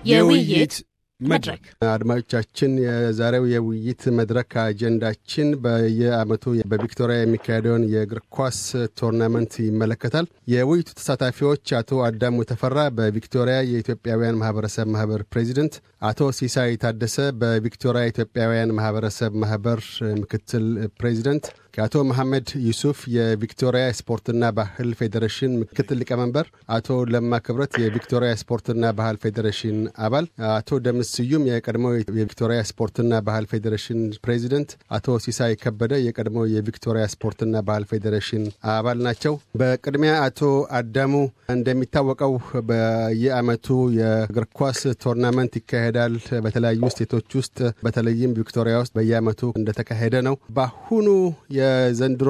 የውይይት መድረክ አድማጮቻችን፣ የዛሬው የውይይት መድረክ አጀንዳችን በየዓመቱ በቪክቶሪያ የሚካሄደውን የእግር ኳስ ቶርናመንት ይመለከታል። የውይይቱ ተሳታፊዎች አቶ አዳሙ ተፈራ በቪክቶሪያ የኢትዮጵያውያን ማህበረሰብ ማህበር ፕሬዚደንት፣ አቶ ሲሳይ ታደሰ በቪክቶሪያ ኢትዮጵያውያን ማህበረሰብ ማህበር ምክትል ፕሬዚደንት፣ ከአቶ መሐመድ ዩሱፍ የቪክቶሪያ ስፖርትና ባህል ፌዴሬሽን ምክትል ሊቀመንበር፣ አቶ ለማ ክብረት የቪክቶሪያ ስፖርትና ባህል ፌዴሬሽን አባል፣ አቶ ደምስ ስዩም የቀድሞው የቪክቶሪያ ስፖርትና ባህል ፌዴሬሽን ፕሬዚደንት፣ አቶ ሲሳይ ከበደ የቀድሞው የቪክቶሪያ ስፖርትና ባህል ፌዴሬሽን አባል ናቸው። በቅድሚያ አቶ አዳሙ፣ እንደሚታወቀው በየዓመቱ የእግር ኳስ ቶርናመንት ይካሄዳል በተለያዩ ስቴቶች ውስጥ በተለይም ቪክቶሪያ ውስጥ በየዓመቱ እንደተካሄደ ነው። በአሁኑ የዘንድሮ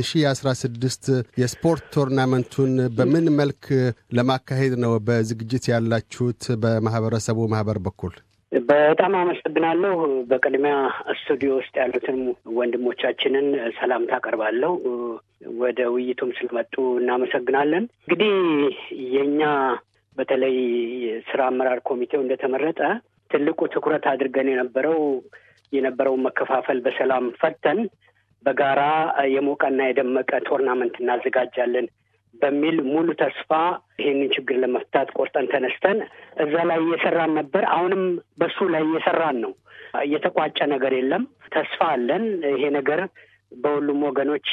የ2016 የስፖርት ቶርናመንቱን በምን መልክ ለማካሄድ ነው በዝግጅት ያላችሁት በማህበረሰቡ ማህበር በኩል? በጣም አመሰግናለሁ። በቅድሚያ ስቱዲዮ ውስጥ ያሉትን ወንድሞቻችንን ሰላምታ አቀርባለሁ። ወደ ውይይቱም ስለመጡ እናመሰግናለን። እንግዲህ የእኛ በተለይ ስራ አመራር ኮሚቴው እንደተመረጠ ትልቁ ትኩረት አድርገን የነበረው የነበረውን መከፋፈል በሰላም ፈተን በጋራ የሞቀና የደመቀ ቶርናመንት እናዘጋጃለን በሚል ሙሉ ተስፋ ይህንን ችግር ለመፍታት ቆርጠን ተነስተን እዛ ላይ እየሰራን ነበር። አሁንም በሱ ላይ እየሰራን ነው። እየተቋጨ ነገር የለም። ተስፋ አለን። ይሄ ነገር በሁሉም ወገኖች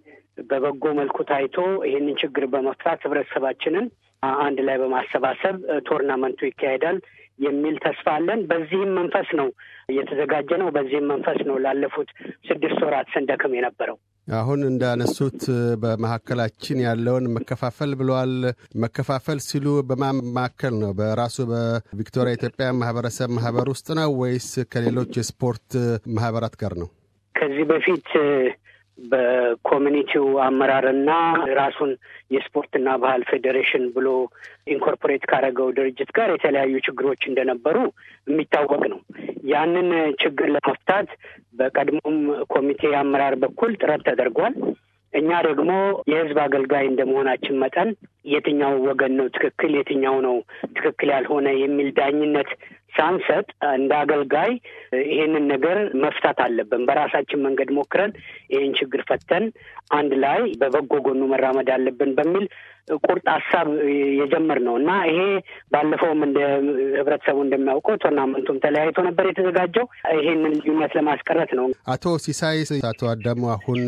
በበጎ መልኩ ታይቶ ይህንን ችግር በመፍታት ህብረተሰባችንን አንድ ላይ በማሰባሰብ ቶርናመንቱ ይካሄዳል የሚል ተስፋ አለን። በዚህም መንፈስ ነው እየተዘጋጀ ነው። በዚህም መንፈስ ነው ላለፉት ስድስት ወራት ስንደክም የነበረው። አሁን እንዳነሱት በመካከላችን ያለውን መከፋፈል ብለዋል። መከፋፈል ሲሉ በማን መካከል ነው? በራሱ በቪክቶሪያ ኢትዮጵያ ማህበረሰብ ማህበር ውስጥ ነው ወይስ ከሌሎች የስፖርት ማህበራት ጋር ነው? ከዚህ በፊት በኮሚኒቲው አመራርና ራሱን የስፖርትና ባህል ፌዴሬሽን ብሎ ኢንኮርፖሬት ካደረገው ድርጅት ጋር የተለያዩ ችግሮች እንደነበሩ የሚታወቅ ነው። ያንን ችግር ለመፍታት በቀድሞም ኮሚቴ አመራር በኩል ጥረት ተደርጓል። እኛ ደግሞ የህዝብ አገልጋይ እንደመሆናችን መጠን የትኛው ወገን ነው ትክክል፣ የትኛው ነው ትክክል ያልሆነ የሚል ዳኝነት ሳንሰጥ እንደ አገልጋይ ይሄንን ነገር መፍታት አለብን። በራሳችን መንገድ ሞክረን ይህን ችግር ፈተን አንድ ላይ በበጎ ጎኑ መራመድ አለብን በሚል ቁርጥ ሀሳብ የጀመር ነው እና ይሄ ባለፈውም እንደ ህብረተሰቡ እንደሚያውቀው ቶርናመንቱም ተለያይቶ ነበር የተዘጋጀው። ይሄንን ልዩነት ለማስቀረት ነው። አቶ ሲሳይ፣ አቶ አዳሙ አሁን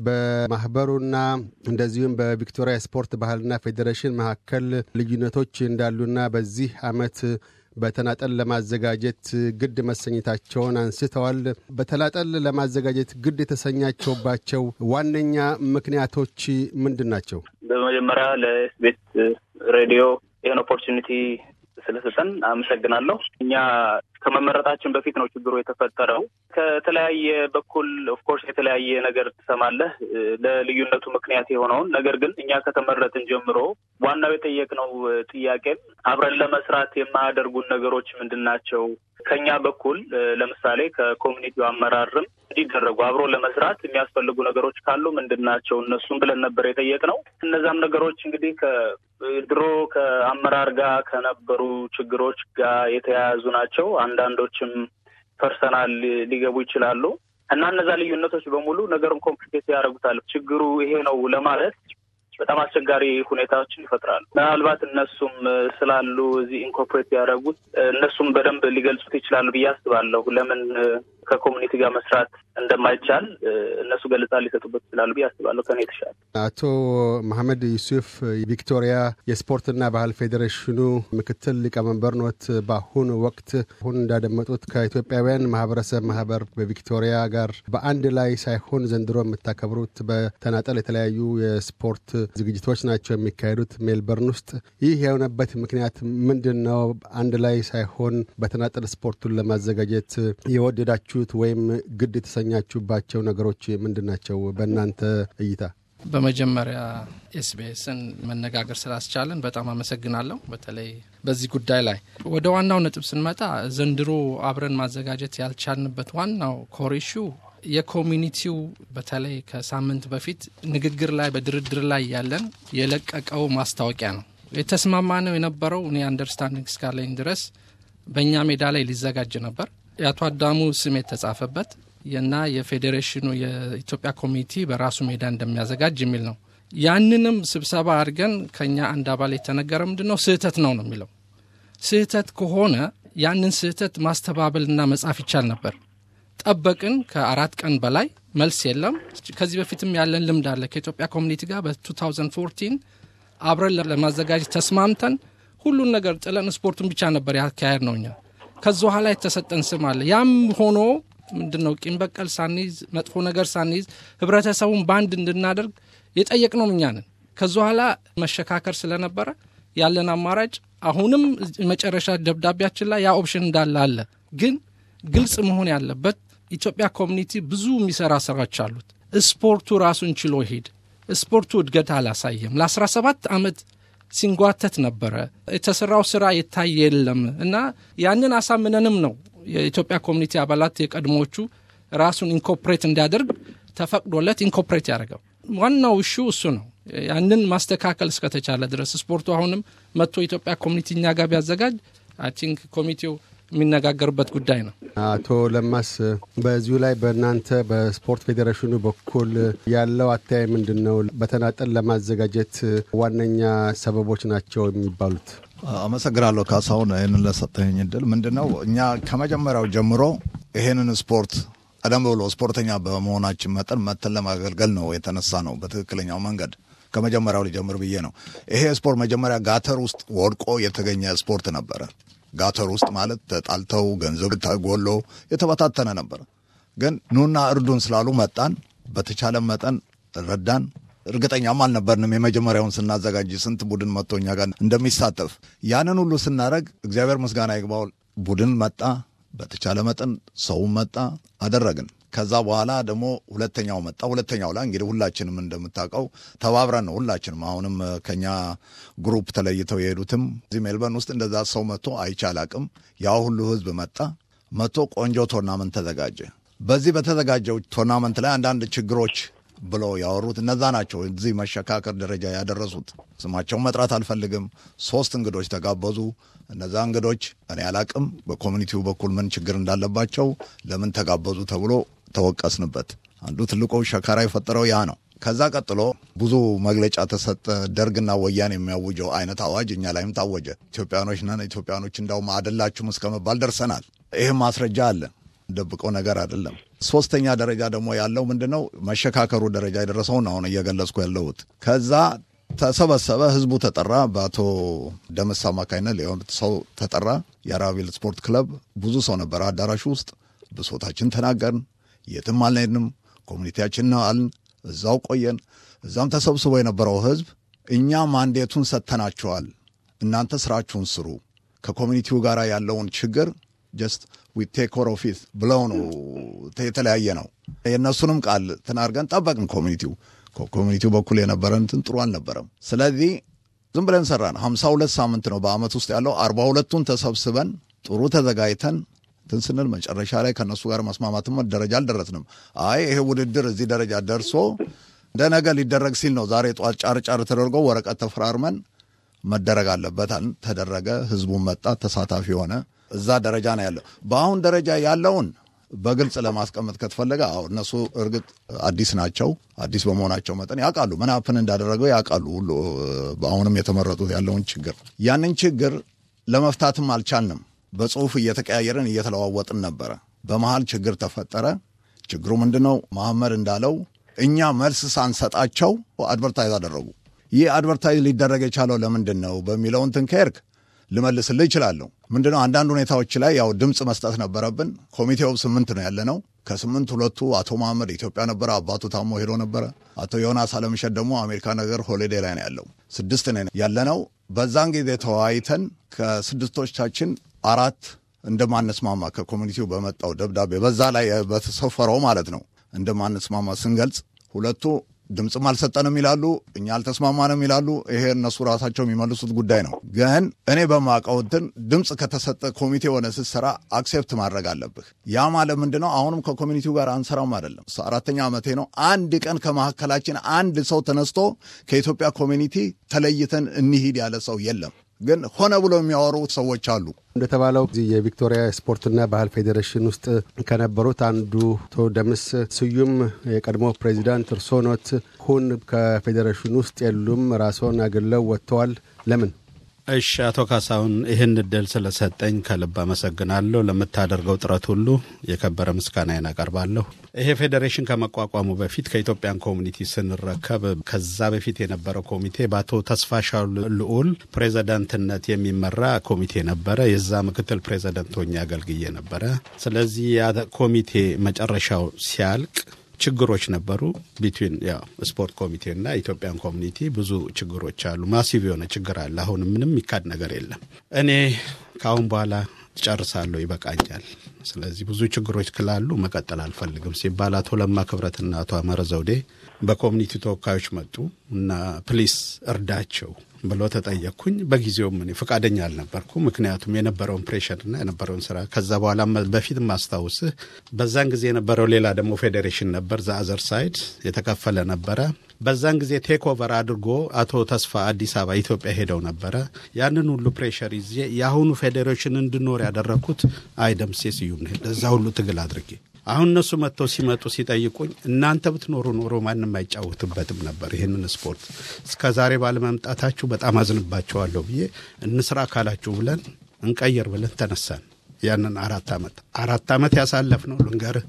በማህበሩና እንደዚሁም በቪክቶሪያ ስፖርት ባህልና ፌዴሬሽን መካከል ልዩነቶች እንዳሉና በዚህ አመት በተናጠል ለማዘጋጀት ግድ መሰኘታቸውን አንስተዋል። በተናጠል ለማዘጋጀት ግድ የተሰኛቸውባቸው ዋነኛ ምክንያቶች ምንድን ናቸው? በመጀመሪያ ለኤስቤስ ሬዲዮ ይህን ኦፖርቹኒቲ ስለሰጠን አመሰግናለሁ። እኛ ከመመረጣችን በፊት ነው ችግሩ የተፈጠረው። ከተለያየ በኩል ኦፍኮርስ የተለያየ ነገር ትሰማለህ፣ ለልዩነቱ ምክንያት የሆነውን ነገር ግን እኛ ከተመረጥን ጀምሮ ዋናው የጠየቅነው ጥያቄም አብረን ለመስራት የማያደርጉን ነገሮች ምንድን ናቸው? ከኛ በኩል ለምሳሌ ከኮሚኒቲው አመራርም እንዲደረጉ አብሮ ለመስራት የሚያስፈልጉ ነገሮች ካሉ ምንድን ናቸው እነሱም ብለን ነበር የጠየቅነው። እነዛም ነገሮች እንግዲህ ከድሮ ከአመራር ጋር ከነበሩ ችግሮች ጋር የተያያዙ ናቸው። አንዳንዶችም ፐርሰናል ሊገቡ ይችላሉ እና እነዛ ልዩነቶች በሙሉ ነገሩን ኮምፕሊኬት ያደርጉታል። ችግሩ ይሄ ነው ለማለት በጣም አስቸጋሪ ሁኔታዎችን ይፈጥራሉ። ምናልባት እነሱም ስላሉ እዚህ ኢንኮርፖሬት ያደረጉት እነሱም በደንብ ሊገልጹት ይችላሉ ብዬ አስባለሁ። ለምን ከኮሚኒቲ ጋር መስራት እንደማይቻል እነሱ ገለጻ ሊሰጡበት ይችላሉ ብዬ አስባለሁ ከኔ የተሻለ። አቶ መሐመድ ዩሱፍ የቪክቶሪያ የስፖርትና ባህል ፌዴሬሽኑ ምክትል ሊቀመንበር ኖት። በአሁኑ ወቅት አሁን እንዳደመጡት ከኢትዮጵያውያን ማህበረሰብ ማህበር በቪክቶሪያ ጋር በአንድ ላይ ሳይሆን ዘንድሮ የምታከብሩት በተናጠል የተለያዩ የስፖርት ዝግጅቶች ናቸው የሚካሄዱት ሜልበርን ውስጥ። ይህ የሆነበት ምክንያት ምንድን ነው? አንድ ላይ ሳይሆን በተናጠል ስፖርቱን ለማዘጋጀት የወደዳችሁት ወይም ግድ የተሰኛችሁባቸው ነገሮች ምንድን ናቸው በእናንተ እይታ? በመጀመሪያ ኤስቢኤስን መነጋገር ስላስቻለን በጣም አመሰግናለሁ። በተለይ በዚህ ጉዳይ ላይ ወደ ዋናው ነጥብ ስንመጣ ዘንድሮ አብረን ማዘጋጀት ያልቻልንበት ዋናው ኮሪሹ የኮሚኒቲው በተለይ ከሳምንት በፊት ንግግር ላይ በድርድር ላይ ያለን የለቀቀው ማስታወቂያ ነው። የተስማማ ነው የነበረው እኔ አንደርስታንዲንግ እስካለኝ ድረስ በእኛ ሜዳ ላይ ሊዘጋጅ ነበር። የአቶ አዳሙ ስም የተጻፈበት እና የፌዴሬሽኑ የኢትዮጵያ ኮሚቴ በራሱ ሜዳ እንደሚያዘጋጅ የሚል ነው። ያንንም ስብሰባ አድርገን ከኛ አንድ አባል የተነገረ ምንድን ነው ስህተት ነው ነው የሚለው ስህተት ከሆነ ያንን ስህተት ማስተባበልና መጻፍ ይቻል ነበር። ጠበቅን። ከአራት ቀን በላይ መልስ የለም። ከዚህ በፊትም ያለን ልምድ አለ። ከኢትዮጵያ ኮሚኒቲ ጋር በ2014 አብረን ለማዘጋጀት ተስማምተን ሁሉን ነገር ጥለን ስፖርቱን ብቻ ነበር ያካሄድ ነው እኛ። ከዚ በኋላ የተሰጠን ስም አለ። ያም ሆኖ ምንድን ነው ቂም በቀል ሳንይዝ መጥፎ ነገር ሳንይዝ ህብረተሰቡን በአንድ እንድናደርግ የጠየቅነው እኛ ነን። ከዚ በኋላ መሸካከር ስለነበረ ያለን አማራጭ አሁንም መጨረሻ ደብዳቤያችን ላይ ያ ኦፕሽን እንዳለ አለ። ግን ግልጽ መሆን ያለበት ኢትዮጵያ ኮሚኒቲ ብዙ የሚሰራ ስራዎች አሉት። ስፖርቱ ራሱን ችሎ ይሄድ። ስፖርቱ እድገት አላሳየም። ለ17 ዓመት ሲንጓተት ነበረ። የተሰራው ስራ የታየ የለም እና ያንን አሳምነንም ነው የኢትዮጵያ ኮሚኒቲ አባላት የቀድሞዎቹ ራሱን ኢንኮፕሬት እንዲያደርግ ተፈቅዶለት ኢንኮፕሬት ያደርገው። ዋናው እሹ እሱ ነው። ያንን ማስተካከል እስከተቻለ ድረስ ስፖርቱ አሁንም መጥቶ ኢትዮጵያ ኮሚኒቲ እኛ ጋር ቢያዘጋጅ አይ ቲንክ ኮሚቴው የሚነጋገርበት ጉዳይ ነው። አቶ ለማስ በዚሁ ላይ በእናንተ በስፖርት ፌዴሬሽኑ በኩል ያለው አተያይ ምንድን ነው? በተናጠል ለማዘጋጀት ዋነኛ ሰበቦች ናቸው የሚባሉት? አመሰግናለሁ ካሳሁን፣ ይህንን ለሰጠኝ እድል። ምንድን ነው እኛ ከመጀመሪያው ጀምሮ ይሄንን ስፖርት ቀደም ብሎ ስፖርተኛ በመሆናችን መጠን መተን ለማገልገል ነው የተነሳ ነው በትክክለኛው መንገድ ከመጀመሪያው ሊጀምር ብዬ ነው። ይሄ ስፖርት መጀመሪያ ጋተር ውስጥ ወድቆ የተገኘ ስፖርት ነበረ። ጋተር ውስጥ ማለት ተጣልተው ገንዘብ ተጎሎ የተበታተነ ነበረ። ግን ኑና እርዱን ስላሉ መጣን። በተቻለ መጠን ረዳን። እርግጠኛም አልነበርንም የመጀመሪያውን ስናዘጋጅ ስንት ቡድን መጥቶ እኛ ጋር እንደሚሳተፍ። ያንን ሁሉ ስናደረግ እግዚአብሔር ምስጋና ይግባው ቡድን መጣ፣ በተቻለ መጠን ሰውም መጣ፣ አደረግን። ከዛ በኋላ ደግሞ ሁለተኛው መጣ። ሁለተኛው ላይ እንግዲህ ሁላችንም እንደምታውቀው ተባብረን ነው ሁላችንም። አሁንም ከኛ ግሩፕ ተለይተው የሄዱትም እዚህ ሜልበርን ውስጥ እንደዛ ሰው መጥቶ አይቼ አላቅም። ያ ሁሉ ህዝብ መጣ። መጥቶ ቆንጆ ቶርናመንት ተዘጋጀ። በዚህ በተዘጋጀው ቶርናመንት ላይ አንዳንድ ችግሮች ብለው ያወሩት እነዛ ናቸው እዚህ መሸካከር ደረጃ ያደረሱት። ስማቸውን መጥራት አልፈልግም። ሶስት እንግዶች ተጋበዙ። እነዛ እንግዶች እኔ አላቅም በኮሚኒቲው በኩል ምን ችግር እንዳለባቸው ለምን ተጋበዙ ተብሎ ተወቀስንበት። አንዱ ትልቁ ሸካራ የፈጠረው ያ ነው። ከዛ ቀጥሎ ብዙ መግለጫ ተሰጠ። ደርግና ወያኔ የሚያውጀው አይነት አዋጅ እኛ ላይም ታወጀ። ኢትዮጵያኖች ነን፣ ኢትዮጵያኖች እንዳውም አደላችሁም እስከ መባል ደርሰናል። ይህም ማስረጃ አለ፣ ደብቀው ነገር አይደለም። ሶስተኛ ደረጃ ደግሞ ያለው ምንድን ነው? መሸካከሩ ደረጃ የደረሰውን አሁን እየገለጽኩ ያለሁት። ከዛ ተሰበሰበ፣ ህዝቡ ተጠራ። በአቶ ደመስ አማካኝነት ሊሆን ሰው ተጠራ። የአራቢል ስፖርት ክለብ ብዙ ሰው ነበረ አዳራሹ ውስጥ። ብሶታችን ተናገርን። የትም አልሄድንም። ኮሚኒቲያችን ነው አልን። እዛው ቆየን። እዛም ተሰብስቦ የነበረው ህዝብ እኛ ማንዴቱን ሰጥተናቸዋል፣ እናንተ ስራችሁን ስሩ፣ ከኮሚኒቲው ጋር ያለውን ችግር ጀስት ዊ ቴክ ኬር ኦፍ ኢት ብለው ነው የተለያየ ነው። የእነሱንም ቃል ትናርገን ጠበቅን። ኮሚኒቲው ኮሚኒቲው በኩል የነበረን እንትን ጥሩ አልነበረም። ስለዚህ ዝም ብለን ሰራን። ሀምሳ ሁለት ሳምንት ነው በአመት ውስጥ ያለው። አርባ ሁለቱን ተሰብስበን ጥሩ ተዘጋጅተን እንትን ስንል መጨረሻ ላይ ከእነሱ ጋር መስማማትም ደረጃ አልደረስንም። አይ ይሄ ውድድር እዚህ ደረጃ ደርሶ እንደ ነገ ሊደረግ ሲል ነው ዛሬ ጠዋት ጫር ጫር ተደርጎ ወረቀት ተፈራርመን መደረግ አለበት ተደረገ። ህዝቡን መጣ፣ ተሳታፊ ሆነ። እዛ ደረጃ ነው ያለው። በአሁን ደረጃ ያለውን በግልጽ ለማስቀመጥ ከተፈለገ አዎ እነሱ እርግጥ አዲስ ናቸው። አዲስ በመሆናቸው መጠን ያውቃሉ፣ ምን ሀፕን እንዳደረገው ያውቃሉ። ሁሉ በአሁንም የተመረጡት ያለውን ችግር ያንን ችግር ለመፍታትም አልቻልንም። በጽሁፍ እየተቀያየርን እየተለዋወጥን ነበረ። በመሀል ችግር ተፈጠረ። ችግሩ ምንድን ነው? መሐመድ እንዳለው እኛ መልስ ሳንሰጣቸው አድቨርታይዝ አደረጉ። ይህ አድቨርታይዝ ሊደረግ የቻለው ለምንድን ነው በሚለው እንትን ከሄድክ ልመልስልህ ይችላለሁ። ምንድነው አንዳንድ ሁኔታዎች ላይ ያው ድምፅ መስጠት ነበረብን። ኮሚቴው ስምንት ነው ያለ ነው። ከስምንት ሁለቱ አቶ መሐመድ ኢትዮጵያ ነበረ፣ አባቱ ታሞ ሄዶ ነበረ። አቶ ዮናስ አለምሸት ደግሞ አሜሪካ ነገር ሆሊዴ ላይ ነው ያለው። ስድስት ነው ያለ ነው። በዛን ጊዜ ተወያይተን ከስድስቶቻችን አራት እንደማንስማማ ከኮሚኒቲው በመጣው ደብዳቤ በዛ ላይ በተሰፈረው ማለት ነው እንደማንስማማ ስንገልጽ ሁለቱ ድምፅም አልሰጠንም ይላሉ፣ እኛ አልተስማማንም ይላሉ። ይሄ እነሱ ራሳቸው የሚመልሱት ጉዳይ ነው። ግን እኔ በማውቀው እንትን ድምፅ ከተሰጠ ኮሚቴ የሆነ ስትሰራ አክሴፕት ማድረግ አለብህ። ያ ማለት ምንድን ነው? አሁንም ከኮሚኒቲው ጋር አንሰራም አይደለም። አራተኛ ዓመቴ ነው። አንድ ቀን ከመካከላችን አንድ ሰው ተነስቶ ከኢትዮጵያ ኮሚኒቲ ተለይተን እንሂድ ያለ ሰው የለም። ግን ሆነ ብሎ የሚያወሩ ሰዎች አሉ። እንደተባለው እዚህ የቪክቶሪያ ስፖርትና ባህል ፌዴሬሽን ውስጥ ከነበሩት አንዱ አቶ ደምስ ስዩም የቀድሞ ፕሬዚዳንት እርስዎ ኖት። ሁን ከፌዴሬሽኑ ውስጥ የሉም፣ ራስዎን አግለው ወጥተዋል። ለምን? እሺ አቶ ካሳሁን ይህን እድል ስለሰጠኝ ከልብ አመሰግናለሁ። ለምታደርገው ጥረት ሁሉ የከበረ ምስጋናዬን አቀርባለሁ። ይሄ ፌዴሬሽን ከመቋቋሙ በፊት ከኢትዮጵያን ኮሚኒቲ ስንረከብ ከዛ በፊት የነበረው ኮሚቴ በአቶ ተስፋሻው ልዑል ፕሬዚዳንትነት የሚመራ ኮሚቴ ነበረ። የዛ ምክትል ፕሬዚዳንት ሆኜ አገልግዬ ነበረ። ስለዚህ ያ ኮሚቴ መጨረሻው ሲያልቅ ችግሮች ነበሩ። ቢትዊን ያው ስፖርት ኮሚቴና ኢትዮጵያን ኮሚኒቲ ብዙ ችግሮች አሉ። ማሲቭ የሆነ ችግር አለ። አሁን ምንም የሚካድ ነገር የለም። እኔ ከአሁን በኋላ ጨርሳለሁ፣ ይበቃኛል። ስለዚህ ብዙ ችግሮች ክላሉ መቀጠል አልፈልግም ሲባል አቶ ለማ ክብረትና አቶ አመረ ዘውዴ በኮሚኒቲ ተወካዮች መጡ እና ፕሊስ እርዳቸው ብሎ ተጠየቅኩኝ። በጊዜውም እኔ ፈቃደኛ አልነበርኩ። ምክንያቱም የነበረውን ፕሬሽርና የነበረውን ስራ ከዛ በኋላ በፊት ማስታውስህ በዛን ጊዜ የነበረው ሌላ ደግሞ ፌዴሬሽን ነበር፣ ዘአዘር ሳይድ የተከፈለ ነበረ። በዛን ጊዜ ቴክ ኦቨር አድርጎ አቶ ተስፋ አዲስ አበባ ኢትዮጵያ ሄደው ነበረ። ያንን ሁሉ ፕሬሽር ይዤ የአሁኑ ፌዴሬሽን እንድኖር ያደረግኩት አይደምሴ ስዩም ነው። ለዛ ሁሉ ትግል አድርጌ አሁን እነሱ መጥተው ሲመጡ ሲጠይቁኝ እናንተ ብትኖሩ ኖሮ ማንም አይጫወትበትም ነበር ይህንን ስፖርት እስከ ዛሬ ባለመምጣታችሁ በጣም አዝንባቸዋለሁ ብዬ እንስራ ካላችሁ ብለን እንቀየር ብለን ተነሳን። ያንን አራት ዓመት አራት ዓመት ያሳለፍ ነው ልንገርህ፣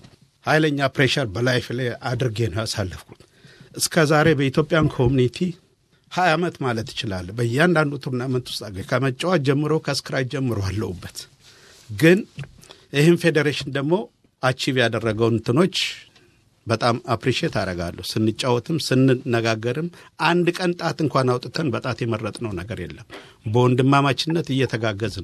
ኃይለኛ ፕሬሸር በላይፍ ላይ አድርጌ ነው ያሳለፍኩት። እስከ ዛሬ በኢትዮጵያን ኮሚኒቲ ሀያ ዓመት ማለት ይችላል። በእያንዳንዱ ቱርናመንት ውስጥ አገ ከመጫወት ጀምሮ ከስክራች ጀምሮ አለሁበት። ግን ይህም ፌዴሬሽን ደግሞ አቺቭ ያደረገው እንትኖች በጣም አፕሪሺየት አደርጋለሁ። ስንጫወትም ስንነጋገርም አንድ ቀን ጣት እንኳን አውጥተን በጣት የመረጥነው ነገር የለም። በወንድማማችነት እየተጋገዝን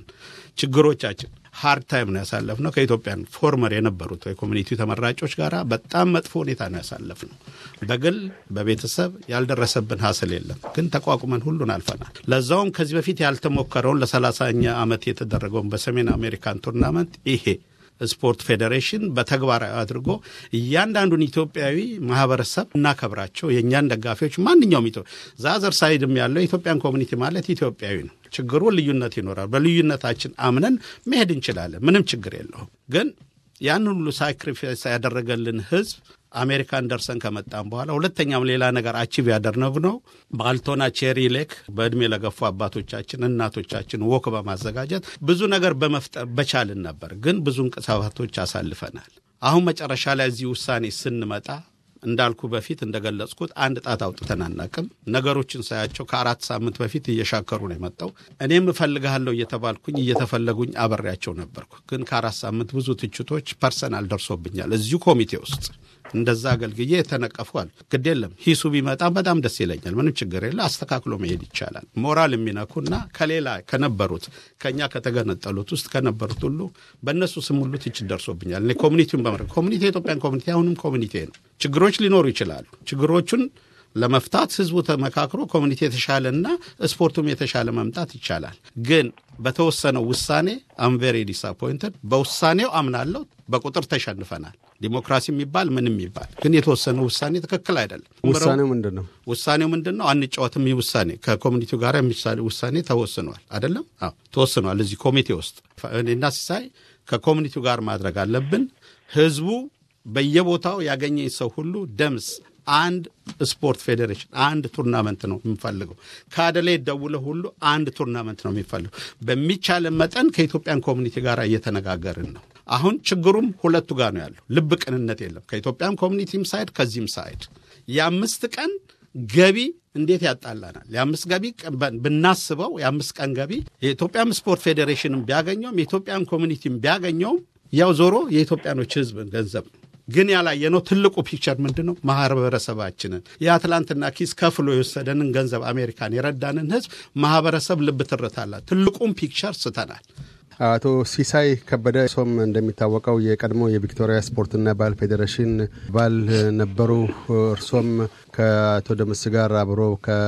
ችግሮቻችን ሀርድ ታይም ነው ያሳለፍነው። ከኢትዮጵያን ፎርመር የነበሩት የኮሚኒቲ ተመራጮች ጋር በጣም መጥፎ ሁኔታ ነው ያሳለፍነው። በግል በቤተሰብ ያልደረሰብን ሀስል የለም፣ ግን ተቋቁመን ሁሉን አልፈናል። ለዛውም ከዚህ በፊት ያልተሞከረውን ለሰላሳኛ ዓመት የተደረገውን በሰሜን አሜሪካን ቱርናመንት ይሄ ስፖርት ፌዴሬሽን በተግባራዊ አድርጎ እያንዳንዱን ኢትዮጵያዊ ማህበረሰብ እናከብራቸው። የእኛን ደጋፊዎች ማንኛውም ኢትዮ ዛዘር ሳይድም ያለው የኢትዮጵያን ኮሚኒቲ ማለት ኢትዮጵያዊ ነው። ችግሩ ልዩነት ይኖራል። በልዩነታችን አምነን መሄድ እንችላለን። ምንም ችግር የለውም። ግን ያን ሁሉ ሳክሪፋይስ ያደረገልን ህዝብ አሜሪካን ደርሰን ከመጣም በኋላ ሁለተኛም ሌላ ነገር አቺቭ ያደረግነው በአልቶና ቼሪ ሌክ በእድሜ ለገፉ አባቶቻችን እናቶቻችን ወክ በማዘጋጀት ብዙ ነገር በመፍጠር በቻልን ነበር። ግን ብዙ እንቅሳቶች አሳልፈናል። አሁን መጨረሻ ላይ እዚህ ውሳኔ ስንመጣ እንዳልኩ በፊት እንደገለጽኩት አንድ ጣት አውጥተን አናቅም። ነገሮችን ሳያቸው ከአራት ሳምንት በፊት እየሻከሩ ነው የመጣው። እኔም እፈልግሃለሁ እየተባልኩኝ እየተፈለጉኝ አበሬያቸው ነበርኩ። ግን ከአራት ሳምንት ብዙ ትችቶች ፐርሰናል ደርሶብኛል እዚሁ ኮሚቴ ውስጥ እንደዛ አገልግዬ የተነቀፏል። ግድ የለም ሂሱ ቢመጣም በጣም ደስ ይለኛል። ምንም ችግር የለ። አስተካክሎ መሄድ ይቻላል። ሞራል የሚነኩና ከሌላ ከነበሩት ከእኛ ከተገነጠሉት ውስጥ ከነበሩት ሁሉ በእነሱ ስም ሁሉ ትችት ደርሶብኛል። እኔ ኮሚኒቲውን በመረ ኮሚኒቲ የኢትዮጵያን ኮሚኒቲ አሁንም ኮሚኒቲ ነው። ችግሮች ሊኖሩ ይችላሉ። ችግሮቹን ለመፍታት ህዝቡ ተመካክሮ ኮሚኒቲ የተሻለና ስፖርቱም የተሻለ መምጣት ይቻላል። ግን በተወሰነው ውሳኔ አምቬሪ ዲስአፖይንትድ በውሳኔው አምናለሁ። በቁጥር ተሸንፈናል። ዲሞክራሲ የሚባል ምን የሚባል ግን የተወሰነ ውሳኔ ትክክል አይደለም። ውሳኔው ምንድን ነው? ውሳኔው ምንድን ነው? አንጫወትም። ይህ ውሳኔ ከኮሚኒቲው ጋር የሚሳሌ ውሳኔ ተወስኗል። አይደለም? አዎ ተወስኗል። እዚህ ኮሚቴ ውስጥ እኔና ሲሳይ ከኮሚኒቲው ጋር ማድረግ አለብን። ህዝቡ በየቦታው ያገኘኝ ሰው ሁሉ ደምስ አንድ ስፖርት ፌዴሬሽን አንድ ቱርናመንት ነው የምፈልገው። ከአደላይ ደውለ ሁሉ አንድ ቱርናመንት ነው የሚፈልገው። በሚቻለን መጠን ከኢትዮጵያን ኮሚኒቲ ጋር እየተነጋገርን ነው። አሁን ችግሩም ሁለቱ ጋር ነው ያለው። ልብ ቅንነት የለም። ከኢትዮጵያን ኮሚኒቲም ሳይድ ከዚህም ሳይድ የአምስት ቀን ገቢ እንዴት ያጣላናል? የአምስት ገቢ ብናስበው የአምስት ቀን ገቢ የኢትዮጵያም ስፖርት ፌዴሬሽንም ቢያገኘውም የኢትዮጵያን ኮሚኒቲም ቢያገኘውም ያው ዞሮ የኢትዮጵያኖች ህዝብ ገንዘብ ነው። ግን ያላየነው ትልቁ ፒክቸር ምንድን ነው? ማህበረሰባችንን የአትላንትና ኪስ ከፍሎ የወሰደንን ገንዘብ አሜሪካን የረዳንን ህዝብ ማህበረሰብ ልብ ትርታላት። ትልቁም ፒክቸር ስተናል። አቶ ሲሳይ ከበደ ሶም እንደሚታወቀው የቀድሞ የቪክቶሪያ ስፖርትና ባህል ፌዴሬሽን ባል ነበሩ። እርሶም ከአቶ ደምስ ጋር አብሮ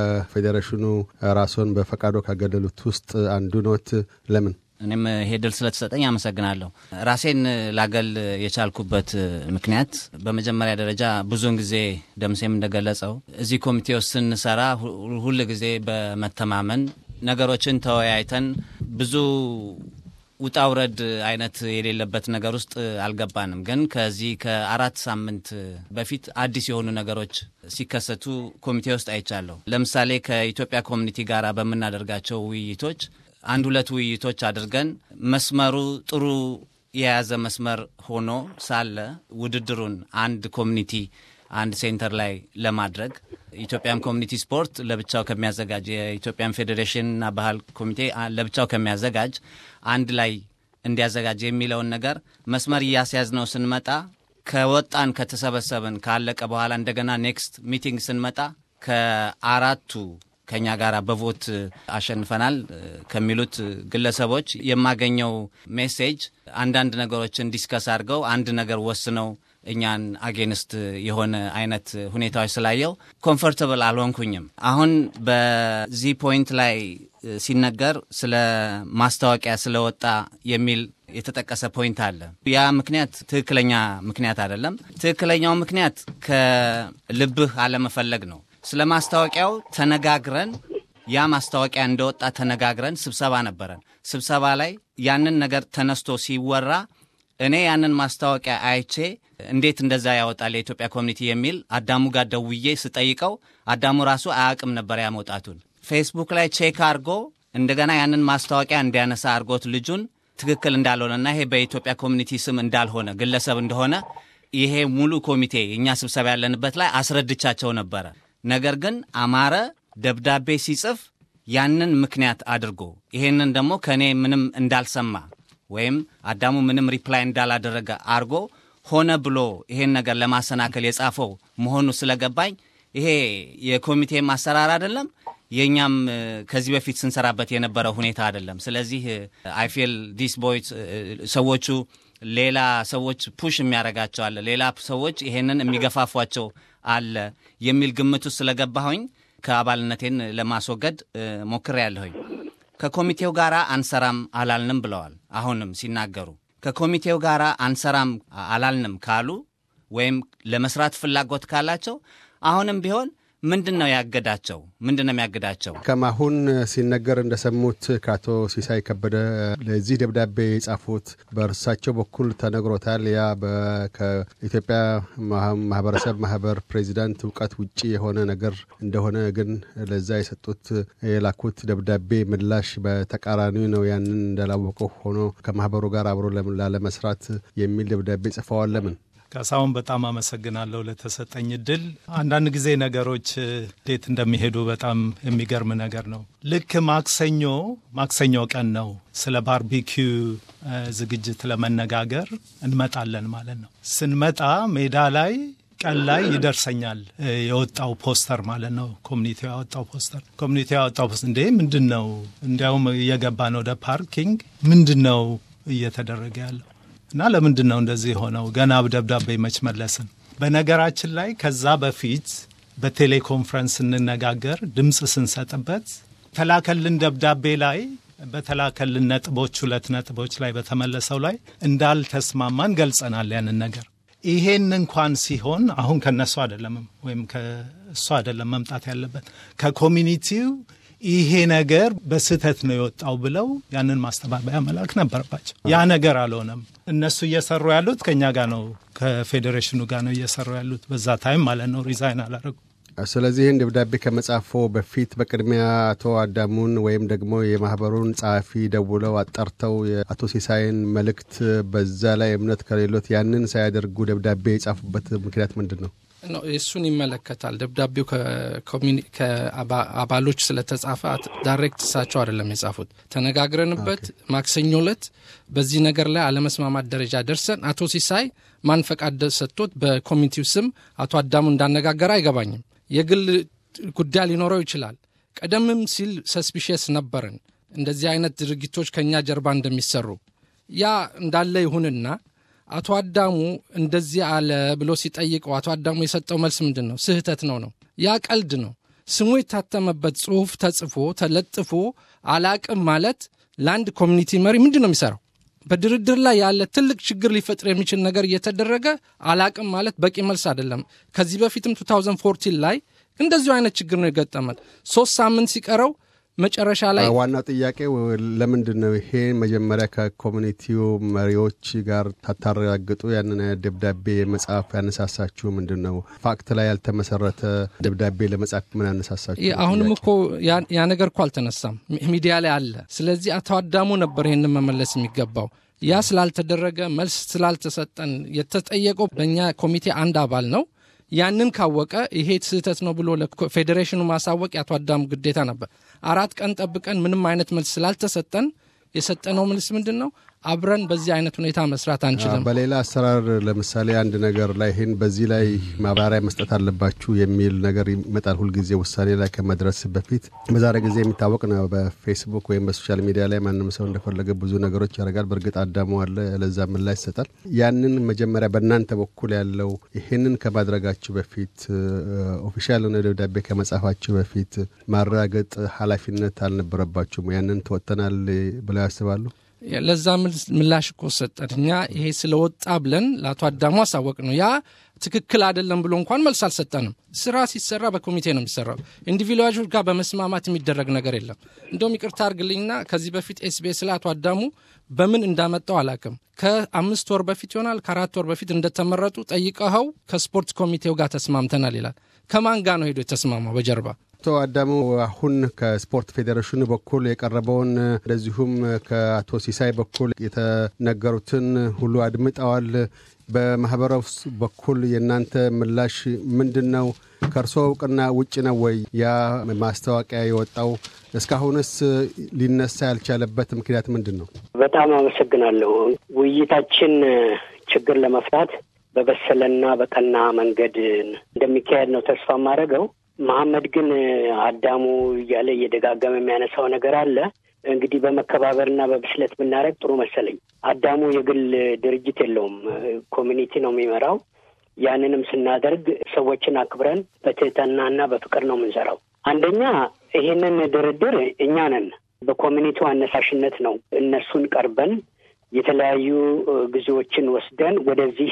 ከፌዴሬሽኑ ራስዎን በፈቃዶ ካገለሉት ውስጥ አንዱ ኖት። ለምን? እኔም ይሄ ድል ስለተሰጠኝ አመሰግናለሁ። ራሴን ላገል የቻልኩበት ምክንያት በመጀመሪያ ደረጃ ብዙውን ጊዜ ደምሴም እንደገለጸው እዚህ ኮሚቴ ውስጥ ስንሰራ ሁል ጊዜ በመተማመን ነገሮችን ተወያይተን ብዙ ውጣ ውረድ አይነት የሌለበት ነገር ውስጥ አልገባንም። ግን ከዚህ ከአራት ሳምንት በፊት አዲስ የሆኑ ነገሮች ሲከሰቱ ኮሚቴ ውስጥ አይቻለሁ። ለምሳሌ ከኢትዮጵያ ኮሚኒቲ ጋር በምናደርጋቸው ውይይቶች አንድ ሁለት ውይይቶች አድርገን መስመሩ ጥሩ የያዘ መስመር ሆኖ ሳለ ውድድሩን አንድ ኮሚኒቲ አንድ ሴንተር ላይ ለማድረግ ኢትዮጵያን ኮሚኒቲ ስፖርት ለብቻው ከሚያዘጋጅ የኢትዮጵያን ፌዴሬሽንና ባህል ኮሚቴ ለብቻው ከሚያዘጋጅ አንድ ላይ እንዲያዘጋጅ የሚለውን ነገር መስመር እያስያዝ ነው ስንመጣ ከወጣን ከተሰበሰብን ካለቀ በኋላ እንደገና ኔክስት ሚቲንግ ስንመጣ ከአራቱ ከኛ ጋር በቮት አሸንፈናል ከሚሉት ግለሰቦች የማገኘው ሜሴጅ አንዳንድ ነገሮችን ዲስከስ አድርገው አንድ ነገር ወስነው እኛን አጌንስት የሆነ አይነት ሁኔታዎች ስላየው ኮምፎርተብል አልሆንኩኝም። አሁን በዚህ ፖይንት ላይ ሲነገር ስለ ማስታወቂያ ስለወጣ የሚል የተጠቀሰ ፖይንት አለ። ያ ምክንያት ትክክለኛ ምክንያት አይደለም። ትክክለኛው ምክንያት ከልብህ አለመፈለግ ነው። ስለ ማስታወቂያው ተነጋግረን ያ ማስታወቂያ እንደወጣ ተነጋግረን ስብሰባ ነበረን። ስብሰባ ላይ ያንን ነገር ተነስቶ ሲወራ እኔ ያንን ማስታወቂያ አይቼ እንዴት እንደዛ ያወጣል የኢትዮጵያ ኮሚኒቲ የሚል አዳሙ ጋር ደውዬ ስጠይቀው አዳሙ ራሱ አያውቅም ነበር ያ መውጣቱን። ፌስቡክ ላይ ቼክ አድርጎ እንደገና ያንን ማስታወቂያ እንዲያነሳ አድርጎት ልጁን ትክክል እንዳልሆነና ይሄ በኢትዮጵያ ኮሚኒቲ ስም እንዳልሆነ ግለሰብ እንደሆነ ይሄ ሙሉ ኮሚቴ እኛ ስብሰባ ያለንበት ላይ አስረድቻቸው ነበረ። ነገር ግን አማረ ደብዳቤ ሲጽፍ ያንን ምክንያት አድርጎ ይሄንን ደግሞ ከእኔ ምንም እንዳልሰማ ወይም አዳሙ ምንም ሪፕላይ እንዳላደረገ አድርጎ ሆነ ብሎ ይሄን ነገር ለማሰናከል የጻፈው መሆኑ ስለገባኝ ይሄ የኮሚቴ ማሰራር አይደለም፣ የእኛም ከዚህ በፊት ስንሰራበት የነበረ ሁኔታ አይደለም። ስለዚህ አይፌል ዲስ ቦይስ ሰዎቹ ሌላ ሰዎች ፑሽ የሚያደርጋቸው አለ፣ ሌላ ሰዎች ይሄንን የሚገፋፏቸው አለ የሚል ግምት ውስጥ ስለገባሁኝ ከአባልነቴን ለማስወገድ ሞክሬ ያለሁኝ። ከኮሚቴው ጋር አንሰራም አላልንም ብለዋል። አሁንም ሲናገሩ ከኮሚቴው ጋር አንሰራም አላልንም ካሉ ወይም ለመስራት ፍላጎት ካላቸው አሁንም ቢሆን ምንድን ነው ያገዳቸው? ምንድን ነው የሚያግዳቸው? ከማሁን ሲነገር እንደሰሙት ከአቶ ሲሳይ ከበደ ለዚህ ደብዳቤ የጻፉት በእርሳቸው በኩል ተነግሮታል። ያ ከኢትዮጵያ ማህበረሰብ ማህበር ፕሬዚዳንት እውቀት ውጭ የሆነ ነገር እንደሆነ ግን ለዛ የሰጡት የላኩት ደብዳቤ ምላሽ በተቃራኒ ነው። ያንን እንዳላወቀው ሆኖ ከማህበሩ ጋር አብሮ ላለመስራት የሚል ደብዳቤ ጽፈዋል። ለምን? ካሳሁን በጣም አመሰግናለሁ ለተሰጠኝ እድል። አንዳንድ ጊዜ ነገሮች እንዴት እንደሚሄዱ በጣም የሚገርም ነገር ነው። ልክ ማክሰኞ ማክሰኞ ቀን ነው ስለ ባርቢኪው ዝግጅት ለመነጋገር እንመጣለን ማለት ነው። ስንመጣ ሜዳ ላይ ቀን ላይ ይደርሰኛል የወጣው ፖስተር ማለት ነው። ኮሚኒቲው ያወጣው ፖስተር ኮሚኒቲው ያወጣው ፖስተር እንዴ ምንድን ነው? እንዲያውም እየገባን ወደ ፓርኪንግ ምንድን ነው እየተደረገ ያለው እና ለምንድን ነው እንደዚህ የሆነው? ገና ደብዳቤ መች መለስን። በነገራችን ላይ ከዛ በፊት በቴሌኮንፈረንስ ስንነጋገር ድምፅ ስንሰጥበት ተላከልን ደብዳቤ ላይ በተላከልን ነጥቦች ሁለት ነጥቦች ላይ በተመለሰው ላይ እንዳልተስማማን ገልጸናል ያንን ነገር። ይሄን እንኳን ሲሆን አሁን ከነሱ አይደለም ወይም ከእሱ አይደለም መምጣት ያለበት ከኮሚኒቲው ይሄ ነገር በስህተት ነው የወጣው ብለው ያንን ማስተባበያ መላክ ነበረባቸው። ያ ነገር አልሆነም። እነሱ እየሰሩ ያሉት ከእኛ ጋር ነው፣ ከፌዴሬሽኑ ጋር ነው እየሰሩ ያሉት በዛ ታይም ማለት ነው። ሪዛይን አላረጉ። ስለዚህ ይህን ደብዳቤ ከመጻፎ በፊት በቅድሚያ አቶ አዳሙን ወይም ደግሞ የማህበሩን ጸሐፊ ደውለው አጣርተው የአቶ ሲሳይን መልእክት በዛ ላይ እምነት ከሌሎት ያንን ሳያደርጉ ደብዳቤ የጻፉበት ምክንያት ምንድን ነው? እሱን ይመለከታል። ደብዳቤው ከአባሎች ስለተጻፈ ዳይሬክት እሳቸው አይደለም የጻፉት። ተነጋግረንበት ማክሰኞ ዕለት በዚህ ነገር ላይ አለመስማማት ደረጃ ደርሰን አቶ ሲሳይ ማን ፈቃድ ሰጥቶት በኮሚኒቲው ስም አቶ አዳሙ እንዳነጋገረ አይገባኝም። የግል ጉዳይ ሊኖረው ይችላል። ቀደምም ሲል ሰስፒሽስ ነበርን እንደዚህ አይነት ድርጊቶች ከእኛ ጀርባ እንደሚሰሩ ያ እንዳለ ይሁንና አቶ አዳሙ እንደዚህ አለ ብሎ ሲጠይቀው አቶ አዳሙ የሰጠው መልስ ምንድን ነው? ስህተት ነው ነው። ያ ቀልድ ነው። ስሙ የታተመበት ጽሁፍ ተጽፎ ተለጥፎ አላቅም ማለት ለአንድ ኮሚኒቲ መሪ ምንድን ነው የሚሰራው? በድርድር ላይ ያለ ትልቅ ችግር ሊፈጥር የሚችል ነገር እየተደረገ አላቅም ማለት በቂ መልስ አይደለም። ከዚህ በፊትም 2014 ላይ እንደዚሁ አይነት ችግር ነው የገጠመን። ሶስት ሳምንት ሲቀረው መጨረሻ ላይ ዋናው ጥያቄ ለምንድን ነው ይሄ መጀመሪያ ከኮሚኒቲው መሪዎች ጋር ታታረጋግጡ ያንን ደብዳቤ መጽሐፍ ያነሳሳችሁ ምንድን ነው? ፋክት ላይ ያልተመሰረተ ደብዳቤ ለመጻፍ ምን ያነሳሳችሁ? አሁንም እኮ ያ ነገር እኮ አልተነሳም፣ ሚዲያ ላይ አለ። ስለዚህ አቶ አዳሙ ነበር ይህንን መመለስ የሚገባው። ያ ስላልተደረገ መልስ ስላልተሰጠን የተጠየቀው በእኛ ኮሚቴ አንድ አባል ነው ያንን ካወቀ ይሄ ስህተት ነው ብሎ ለፌዴሬሽኑ ማሳወቅ የአቶ አዳሙ ግዴታ ነበር። አራት ቀን ጠብቀን ምንም አይነት መልስ ስላልተሰጠን የሰጠነው መልስ ምንድን ነው? አብረን በዚህ አይነት ሁኔታ መስራት አንችልም። በሌላ አሰራር ለምሳሌ አንድ ነገር ላይ ይህን በዚህ ላይ ማብራሪያ መስጠት አለባችሁ የሚል ነገር ይመጣል። ሁልጊዜ ውሳኔ ላይ ከመድረስ በፊት በዛሬ ጊዜ የሚታወቅ ነው። በፌስቡክ ወይም በሶሻል ሚዲያ ላይ ማንም ሰው እንደፈለገ ብዙ ነገሮች ያደርጋል። በእርግጥ አዳሙ አለ፣ ለዛ ምላሽ ይሰጣል። ያንን መጀመሪያ በእናንተ በኩል ያለው ይህንን ከማድረጋችሁ በፊት ኦፊሻል የሆነ ደብዳቤ ከመጻፋችሁ በፊት ማረጋገጥ ኃላፊነት አልነበረባችሁም? ያንን ተወጥተናል ብለው ያስባሉ? ለዛ ምላሽ እኮ ሰጠን። እኛ ይሄ ስለወጣ ብለን ለአቶ አዳሙ አሳወቅ ነው። ያ ትክክል አይደለም ብሎ እንኳን መልስ አልሰጠንም። ስራ ሲሰራ በኮሚቴ ነው የሚሰራው። ኢንዲቪድዋሎች ጋር በመስማማት የሚደረግ ነገር የለም። እንደውም ይቅርታ አርግልኝና ከዚህ በፊት ኤስቢኤስ ላይ አቶ አዳሙ በምን እንዳመጣው አላቅም። ከአምስት ወር በፊት ይሆናል ከአራት ወር በፊት እንደተመረጡ ጠይቀኸው ከስፖርት ኮሚቴው ጋር ተስማምተናል ይላል። ከማን ጋር ነው ሄዶ የተስማማው በጀርባ? አቶ አዳሙ አሁን ከስፖርት ፌዴሬሽኑ በኩል የቀረበውን እንደዚሁም ከአቶ ሲሳይ በኩል የተነገሩትን ሁሉ አድምጠዋል። በማህበረሰብ በኩል የእናንተ ምላሽ ምንድን ነው? ከእርሶ እውቅና ውጭ ነው ወይ ያ ማስታወቂያ የወጣው? እስካሁንስ ሊነሳ ያልቻለበት ምክንያት ምንድን ነው? በጣም አመሰግናለሁ። ውይይታችን ችግር ለመፍታት በበሰለና በቀና መንገድ እንደሚካሄድ ነው ተስፋ የማደርገው። መሐመድ ግን አዳሙ እያለ እየደጋገመ የሚያነሳው ነገር አለ። እንግዲህ በመከባበርና በብስለት ብናደርግ ጥሩ መሰለኝ። አዳሙ የግል ድርጅት የለውም፣ ኮሚኒቲ ነው የሚመራው። ያንንም ስናደርግ ሰዎችን አክብረን በትህትናና በፍቅር ነው የምንሰራው። አንደኛ ይሄንን ድርድር እኛ ነን በኮሚኒቲው አነሳሽነት ነው እነሱን ቀርበን የተለያዩ ጊዜዎችን ወስደን ወደዚህ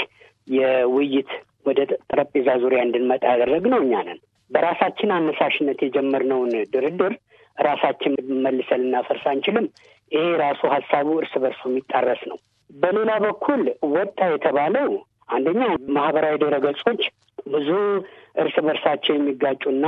የውይይት ወደ ጠረጴዛ ዙሪያ እንድንመጣ ያደረግነው እኛ ነን። በራሳችን አነሳሽነት የጀመርነውን ድርድር ራሳችን መልሰን ልናፈርስ አንችልም። ይሄ ራሱ ሀሳቡ እርስ በርሱ የሚጣረስ ነው። በሌላ በኩል ወጣ የተባለው አንደኛ ማህበራዊ ድረገጾች ብዙ እርስ በርሳቸው የሚጋጩና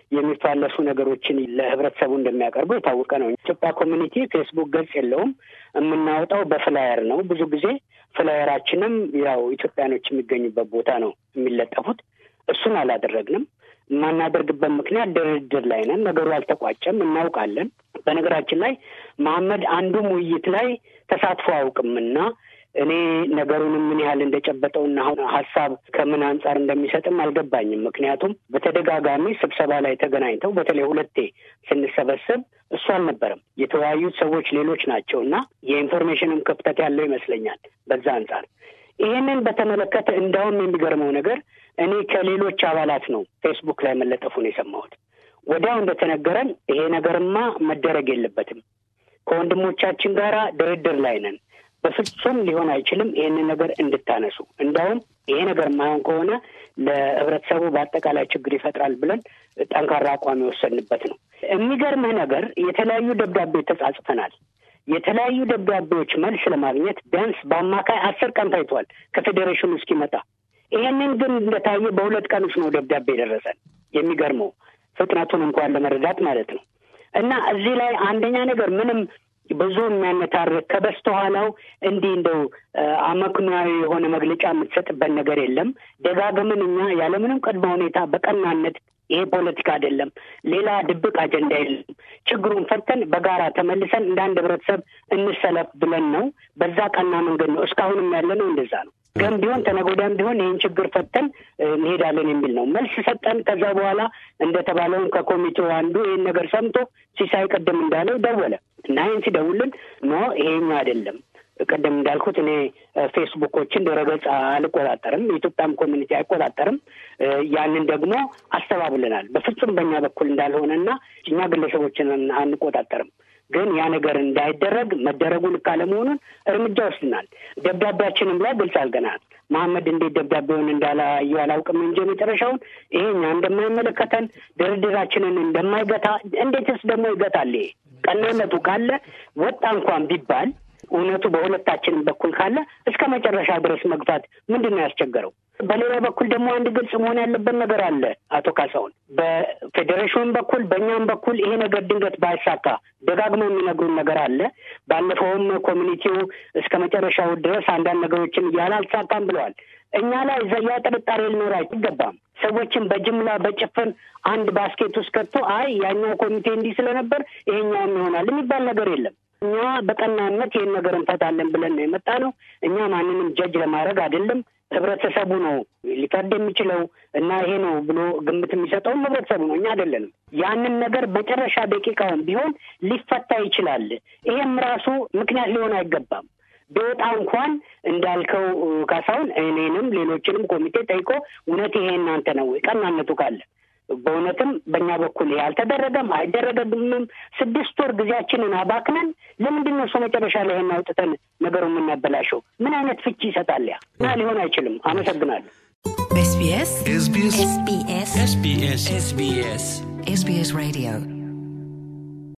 የሚፋለሱ ነገሮችን ለህብረተሰቡ እንደሚያቀርቡ የታወቀ ነው። ኢትዮጵያ ኮሚኒቲ ፌስቡክ ገጽ የለውም። የምናወጣው በፍላየር ነው። ብዙ ጊዜ ፍላየራችንም ያው ኢትዮጵያኖች የሚገኙበት ቦታ ነው የሚለጠፉት። እሱን አላደረግንም። የማናደርግበት ምክንያት ድርድር ላይ ነን። ነገሩ አልተቋጨም፣ እናውቃለን። በነገራችን ላይ መሐመድ አንዱም ውይይት ላይ ተሳትፎ አያውቅምና እኔ ነገሩንም ምን ያህል እንደጨበጠውና አሁን ሀሳብ ከምን አንጻር እንደሚሰጥም አልገባኝም። ምክንያቱም በተደጋጋሚ ስብሰባ ላይ ተገናኝተው በተለይ ሁለቴ ስንሰበሰብ እሱ አልነበረም። የተወያዩት ሰዎች ሌሎች ናቸው እና የኢንፎርሜሽንም ክፍተት ያለው ይመስለኛል በዛ አንጻር ይህንን በተመለከተ እንዳውም የሚገርመው ነገር እኔ ከሌሎች አባላት ነው ፌስቡክ ላይ መለጠፉን የሰማሁት። ወዲያው እንደተነገረን ይሄ ነገርማ መደረግ የለበትም ከወንድሞቻችን ጋር ድርድር ላይ ነን፣ በፍጹም ሊሆን አይችልም ይህንን ነገር እንድታነሱ፣ እንዳውም ይሄ ነገር ማይሆን ከሆነ ለህብረተሰቡ በአጠቃላይ ችግር ይፈጥራል ብለን ጠንካራ አቋም የወሰንበት ነው። የሚገርምህ ነገር የተለያዩ ደብዳቤ ተጻጽፈናል። የተለያዩ ደብዳቤዎች መልስ ለማግኘት ቢያንስ በአማካይ አስር ቀን ታይቷል ከፌዴሬሽኑ እስኪመጣ። ይሄንን ግን እንደታየ በሁለት ቀን ውስጥ ነው ደብዳቤ የደረሰን። የሚገርመው ፍጥነቱን እንኳን ለመረዳት ማለት ነው። እና እዚህ ላይ አንደኛ ነገር ምንም ብዙ የሚያነታርክ ከበስተኋላው እንዲህ እንደው አመክንያዊ የሆነ መግለጫ የምትሰጥበት ነገር የለም። ደጋግምን እኛ ያለምንም ቅድመ ሁኔታ በቀናነት ይሄ ፖለቲካ አይደለም፣ ሌላ ድብቅ አጀንዳ የለም፣ ችግሩን ፈተን በጋራ ተመልሰን እንደ አንድ ህብረተሰብ እንሰለፍ ብለን ነው። በዛ ቀና መንገድ ነው እስካሁንም ያለ ነው። እንደዛ ነው። ግን ቢሆን ተነጎዳም ቢሆን ይህን ችግር ፈተን እንሄዳለን የሚል ነው። መልስ ሰጠን። ከዛ በኋላ እንደተባለውን ከኮሚቴው አንዱ ይህን ነገር ሰምቶ ሲሳይ ቅድም እንዳለው ደወለ እና ይህን ሲደውልን ኖ ይሄኛ አይደለም ቅድም እንዳልኩት እኔ ፌስቡኮችን ድረገጽ አልቆጣጠርም፣ የኢትዮጵያም ኮሚኒቲ አይቆጣጠርም። ያንን ደግሞ አስተባብለናል። በፍጹም በእኛ በኩል እንዳልሆነና እኛ ግለሰቦችን አንቆጣጠርም። ግን ያ ነገር እንዳይደረግ መደረጉ ልክ አለመሆኑን እርምጃ ወስድናል። ደብዳቤያችንም ላይ ግልጽ አድርገናል። መሐመድ እንዴት ደብዳቤውን እንዳላየው አላውቅም እንጂ መጨረሻውን ይሄ እኛ እንደማይመለከተን ድርድራችንን እንደማይገታ እንዴትስ ደግሞ ይገታል? ይሄ ቀናነቱ ካለ ወጣ እንኳን ቢባል እውነቱ በሁለታችንም በኩል ካለ እስከ መጨረሻ ድረስ መግፋት ምንድን ነው ያስቸገረው? በሌላ በኩል ደግሞ አንድ ግልጽ መሆን ያለበት ነገር አለ። አቶ ካሳሁን በፌዴሬሽኑም በኩል በእኛም በኩል ይሄ ነገር ድንገት ባይሳካ ደጋግሞ የሚነግሩን ነገር አለ። ባለፈውም ኮሚኒቲው እስከ መጨረሻው ድረስ አንዳንድ ነገሮችን እያለ አልተሳካም ብለዋል። እኛ ላይ ያ ጥርጣሬ ሊኖር አይገባም። ሰዎችን በጅምላ በጭፍን አንድ ባስኬት ውስጥ ከቶ አይ ያኛው ኮሚቴ እንዲህ ስለነበር ይሄኛውም ይሆናል የሚባል ነገር የለም። እኛ በቀናነት ይህን ነገር እንፈታለን ብለን ነው የመጣ ነው። እኛ ማንንም ጀጅ ለማድረግ አይደለም። ህብረተሰቡ ነው ሊፈርድ የሚችለው እና ይሄ ነው ብሎ ግምት የሚሰጠውም ህብረተሰቡ ነው፣ እኛ አይደለንም። ያንን ነገር መጨረሻ ደቂቃውን ቢሆን ሊፈታ ይችላል። ይሄም ራሱ ምክንያት ሊሆን አይገባም። ቢወጣ እንኳን እንዳልከው ካሳሁን እኔንም ሌሎችንም ኮሚቴ ጠይቆ እውነት ይሄ እናንተ ነው ወይ ቀናነቱ ካለ በእውነትም በእኛ በኩል ይሄ አልተደረገም አይደረገብምም። ስድስት ወር ጊዜያችንን አባክነን ለምንድን ነው እሱ መጨረሻ ላይ ይሄን አውጥተን ነገሩ የምናበላሸው? ምን አይነት ፍቺ ይሰጣል? ያ እና ሊሆን አይችልም። አመሰግናለሁ። SBS SBS SBS SBS SBS Radio